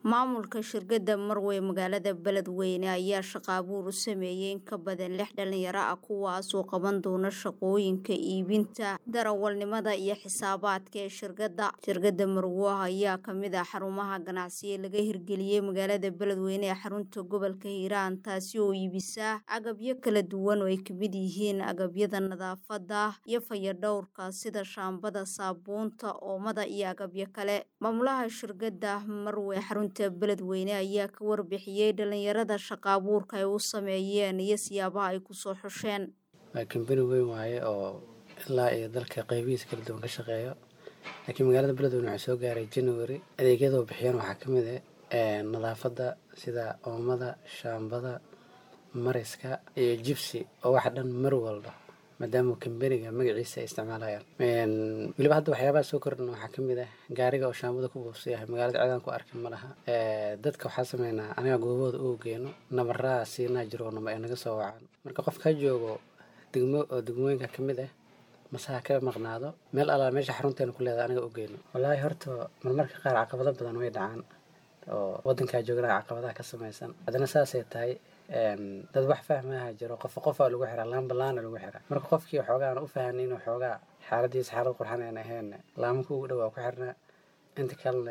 Maamulka shirkadda Marwe magaalada Beledweyne ayaa shaqo abuur u sameeyay in ka badan lix dhalinyaro ah kuwaas oo qaban doona shaqooyinka iibinta, darawalnimada iyo xisaabaadka ee shirkadda. Shirkadda Marwe ayaa ka mid ah xarumaha ganacsi ee laga hirgeliyay magaalada Beledweyne ee xarunta gobolka Hiiraan taasi oo iibisa agabyo kala duwan oo ay ka mid yihiin agabyada nadaafadda iyo fayadhowrka sida shaambada, saabuunta, oomada iyo agabyo kale. Maamulaha shirkadda Marwe xarunta Beledweyne ayaa ka warbixiyay dhalinyarada shaqo abuurka ay u sameeyeen iyo siyaabaha ay ku soo xusheen. waa kambani weyn waaye oo ilaa iyo dalka qaybihiisa kala duwan ka shaqeeyo laakiin magaalada beledweyne waxaa soo gaaray january adeegyada oo bixiyaan waxaa ka mid ah nadaafadda sida oomada shaambada mariska iyo jibsi oo waxa dhan mar walba maadaama kambaniga magaciisa ay isticmaalayaan weliba hadda waxyaabaha soo kordhan waxaa ka mid ah gaariga oo shaambada ku buufsa yahay magaalada cidaan ku arkin ma laha dadka waxaa sameynaa aniga goobahooda u geeno nabaraa siinaa jiro nama ay naga soo wacaan marka qof ka joogo degmo oo degmooyinka ka mid ah masaha ka maqnaado meel alaa meesha xarunteena ku leedahay aniga u geyno wallaahi horta marmarka qaar caqabado badan way dhacaan oo wadankaa joogana caqabadaha ka samaysan haddana saasay tahay dad wax fahmaha jiro qofa qofaa lagu xiraa laamba laana lagu xiraa marka qofkii waxoogaa aan u fahanay inuu xoogaa xaaladiisa xaalad qurxan aan ahayn laamanka ugu dhawaa ku xirnaa inta kalena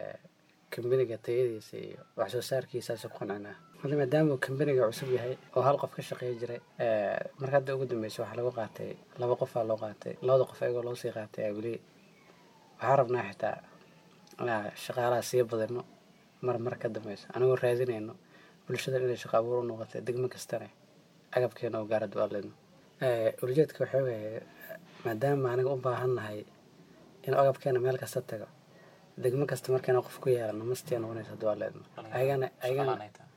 kambaniga tayadiisa iyo wax soo saarkiisaas ku qancinaa hadda maadaama kambaniga cusub yahay oo hal qof ka shaqeey jiray marka hadda ugu dambeysa waxaa lagu qaatay laba qofaa loo qaatay labada qof ayagoo loo sii qaatay weli waxaa rabnaa xitaa inaa shaqaalaha sii badino mar mar ka dambeysa anigoo raadinayno bulshada inay shaqo abuur u noqotay degmo kastana agabkeena oo gaara duaaleyno ulijeedka waxaa weeye maadaama aniga u baahannahay in agabkeena meel kasta tago degmo kasta markayna qof ku yeelano mastia noqonaysa duaaleyno ayagana ayagana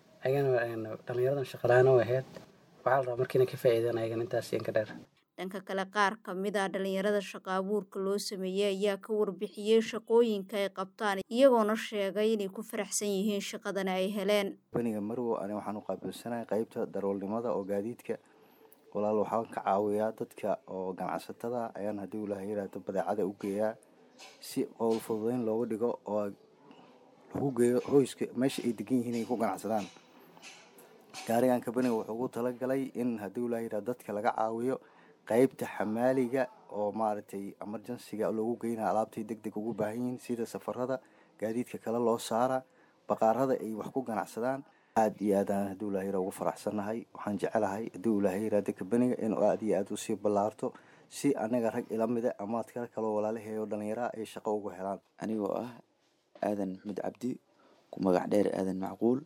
ayagana dhalinyaradan shaqalaana u ahayd waxaa la rabaa markiina ka faa'iidaan ayagana intaas inka dheer dhanka kale qaar ka mid ah dhalinyarada shaqo abuurka loo sameeyey ayaa ka warbixiyey shaqooyinka ay qabtaan iyagoona sheegay inay ku faraxsan yihiin shaqadana ay heleen baniga marwo ani waxaan u qaabilsanahay qeybta darawalnimada oo gaadiidka walaal waxaan ka caawiyaa dadka oo ganacsatada ayaan haddii uu laha yiraahdo badeecada u geeyaa si qowl fududeyn looga dhigo oo lagu geeyo hoyska meesha ay degan yihiin ay ku ganacsadaan gaarigan kabaniga wuxuu ugu talagalay in haddii uu laha yirahdo dadka laga caawiyo qeybta xamaaliga oo maaragtay emergencyga loogu geynaya alaabtay deg deg ugu baahan yihiin sida safarada gaadiidka kale loo saara baqaarada ay wax ku ganacsadaan aada iyo aad aan haddii ulahayra ugu faraxsannahay waxaan jecelahay haddii ulahayraada kabaniga inuu aada iyo aada usii ballaarto si anaga rag ila mida ama adkala kaloo walaalaheeyo dhalinyaraha ay shaqo ugu helaan anigoo ah aadan maxmed cabdi ku magac dheer aadan macquul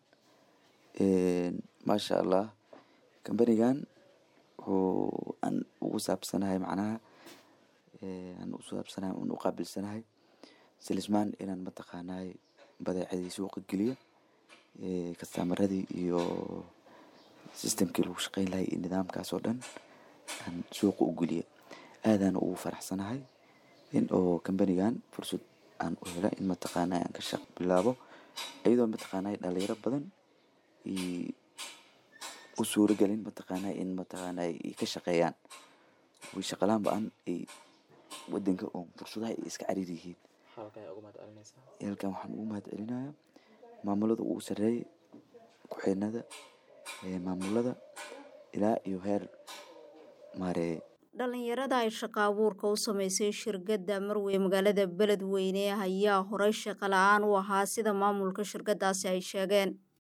maasha allah kambanigan wuxuu aan ugu saabsanahay macnaha aan u saabsanahay un u qaabilsanahay silismaan inaan mataqaanaay badeecadii suuqa geliyo kastamaradii iyo systemkii lagu shaqeyn lahay iyo nidaamkaas oo dhan aan suuqa u geliyo aadaan ugu faraxsanahay in oo kambanigan fursad aan u hela in mataqaanay aan ka shaq bilaabo iyadoo mataqaanay dhalinyaro badan u suuragelin mataqaanay in mataqaanay ka shaqeeyaan way shaqalaan ba-an ay wadanka oo fursadaha ay iska cariir yihiin halkan waxaan ugu mahad celinayaa maamulada ugu sareeya ku-xeenada maamulada ilaa iyo heer maareeye dhalinyarada ay shaqo abuurka u sameysay shirkadda marwe magaalada beledweyne ayaa horey shaqo la-aan u ahaa sida maamulka shirkaddaasi ay sheegeen